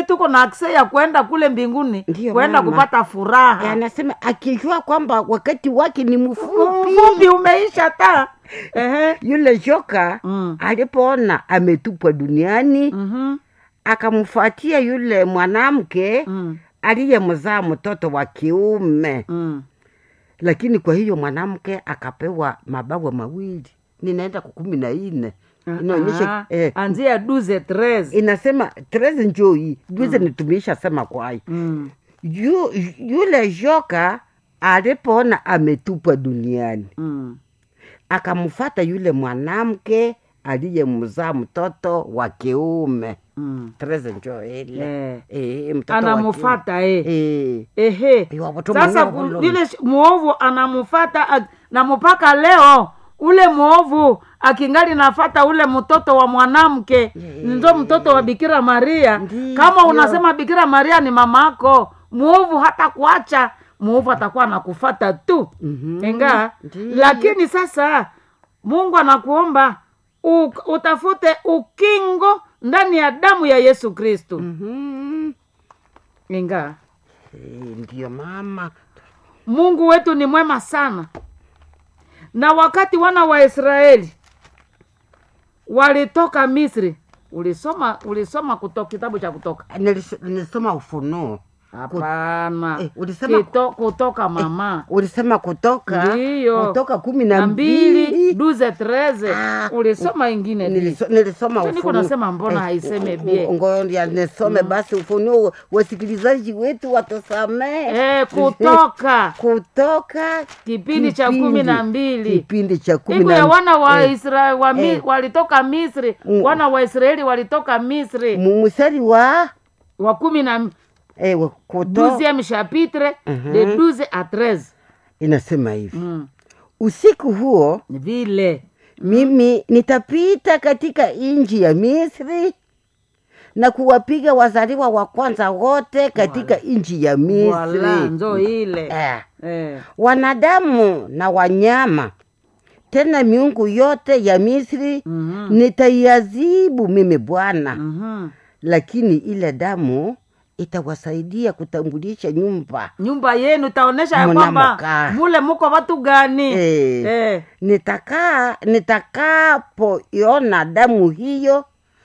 tuko na akse ya kwenda kule mbinguni Ndiyo, kwenda mama. kupata furaha anasema akijua kwamba wakati wake ni mfupi mfupi umeisha ta Ehe. yule joka Mm. alipoona ametupwa duniani Mhm. akamfuatia yule mwanamke Mm. aliyemzaa mtoto wa kiume Mm. lakini kwa hiyo mwanamke akapewa mabawa mawili ninaenda kwa kumi na nne inaonyesha Ah, eh, anzia duze tres inasema treze njoi juze nitumiisha sema kwai Mm. Yu, yule joka alipoona ametupwa duniani Mm. akamfata yule mwanamke aliyemzaa mtoto wa kiume Mm. treze njo ile Eh. Eh, mtoto wa anamufata eh. kiume. Eh. ehe Iwa watu sasa mwenyewe ku- walo. yule sh- muovu anamufata a- na mpaka leo ule muovu akingali nafata ule mtoto wa mwanamke ndio mtoto wa bikira maria Ndiyo. kama unasema bikira maria ni mamako muovu hata kuacha muovu atakuwa anakufata tu Mhm. inga Ndiyo. lakini sasa mungu anakuomba u, utafute ukingo ndani ya damu ya yesu kristu Mhm. inga Eh, ndiyo mama mungu wetu ni mwema sana na wakati wana wa israeli walitoka misri ulisoma ulisoma kutoka kitabu cha kutoka Nilis- nilisoma ufunuo hapana Eh, ulisema- Kito, kutoka mama ulisema kutoka ndiyo kutoka kumi na na mbili mbili duze treze Ah, ulisoma ingine di. Niliso- nilisoma Sasa niko ufunuo. nasema mbona haiseme bie? ngoja nisome basi ufunuo wasikilizaji wetu watusamee eh, kutoka kutoka kipindi cha kumi na mbili kipindi cha kumi siku na ya wana wa eh, Israeli wa mi, eh. walitoka misri Mm. wana wa israeli walitoka misri mu- mstari wa wa kumi na eh, wa- kuto douzième chapitre Mhm. de 12 à 13 inasema hivi mm. usiku huo vile mimi nitapita katika nchi ya misri na kuwapiga wazaliwa wa kwanza wote katika nchi ya wala misri nzo ile eh. eh. wanadamu na wanyama tena miungu yote ya misri Mhm. nitaiazibu mimi bwana Mhm. lakini ile damu itawasaidia kutambulisha nyumba nyumba yenu itaonyesha ya Muna kwamba makaa. mule muko watu gani Eh. Eh. nitakaa nitakapoiona damu hiyo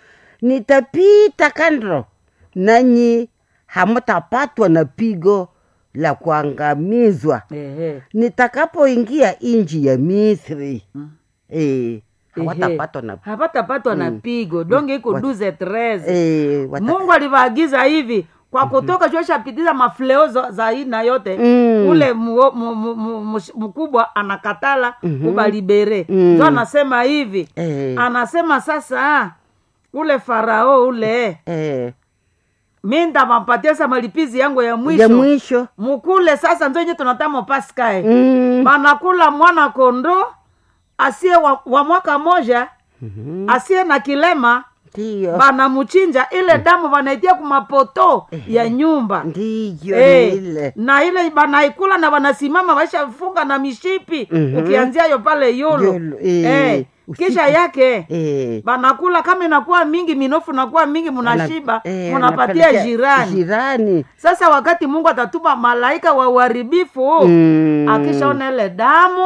nitapita kando nanyi hamtapatwa na pigo la kuangamizwa Ehe. nitakapoingia nchi ya misri Mm. eh, hawatapatwa na hapatapatwa na pigo donge iko Wat- duze treze eh, wata- mungu alivaagiza hivi kwa kutoka choshapitiza mafleo za za aina yote Mm. ule muo- mu- mu- mu- mush- mkubwa anakatala kubalibere Mm. ndio anasema hivi eh, anasema sasa ule farao ule eh, mi ndamampatia sa malipizi yangu ya mwisho ya mwisho mukule sasa nzo nye tunatamo paskae mm. banakula mwana kondo asiye wa, wa mwaka moja Mhm. asiye na kilema ndiyo banamuchinja ile damu banaitia kumapoto ya nyumba ndiyo Eh, ni ile na ile banaikula na banasimama baishafunga na mishipi Mhm. ukianzia yo pale yulu Yulu, eh, eh, usiku. kisha yake eh, banakula kama inakuwa mingi minofu nakuwa mingi munashiba eh, munapatia wanapelekea jirani jirani sasa wakati mungu atatuma malaika wa uharibifu Mm. akishaona ile damu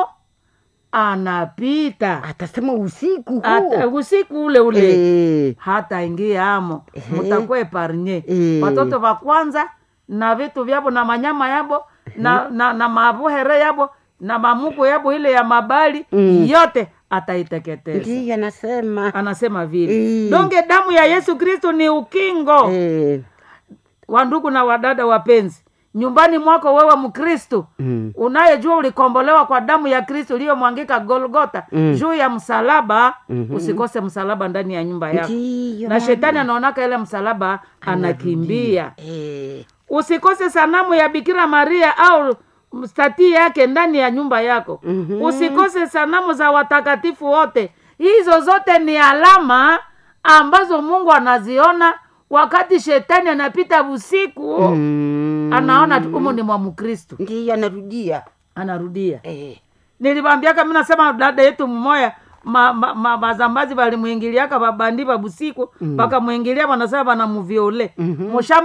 anapita atasema usiku Ata- huo usiku ule ule Eh, hata ingia amo Ehe. mutakuwa eparnye Eh. watoto va kwanza na vitu vyabo na manyama yabo na, na, na mabuhere yabo na mamuku yabo ile ya mabali Mm. yote ataiteketeza ndiyo anasema anasema vile Eh. donge damu ya yesu kristu ni ukingo Eh, wandugu na wadada wapenzi nyumbani mwako wewe mkristu mm. unayejua ulikombolewa kwa damu ya kristo iliyomwangika golgota Mm. juu ya msalaba Mhm. usikose msalaba ndani ya nyumba yako ndiyo na shetani anaonaka ile msalaba anakimbia Eh, usikose sanamu ya bikira maria au stati yake ndani ya nyumba yako Mhm. usikose sanamu za watakatifu wote hizo zote ni alama ambazo mungu anaziona wakati shetani anapita usiku mm. anaona tu umu ni mwa mkristu ndiyo anarudia anarudia Eh, nilibambiaka mi nasema dada yetu mmoya ma, ma, ma, bazambazi balimwingiliaka babandi babusiku bakamwingilia banasema banamuviole Mhm. mushamba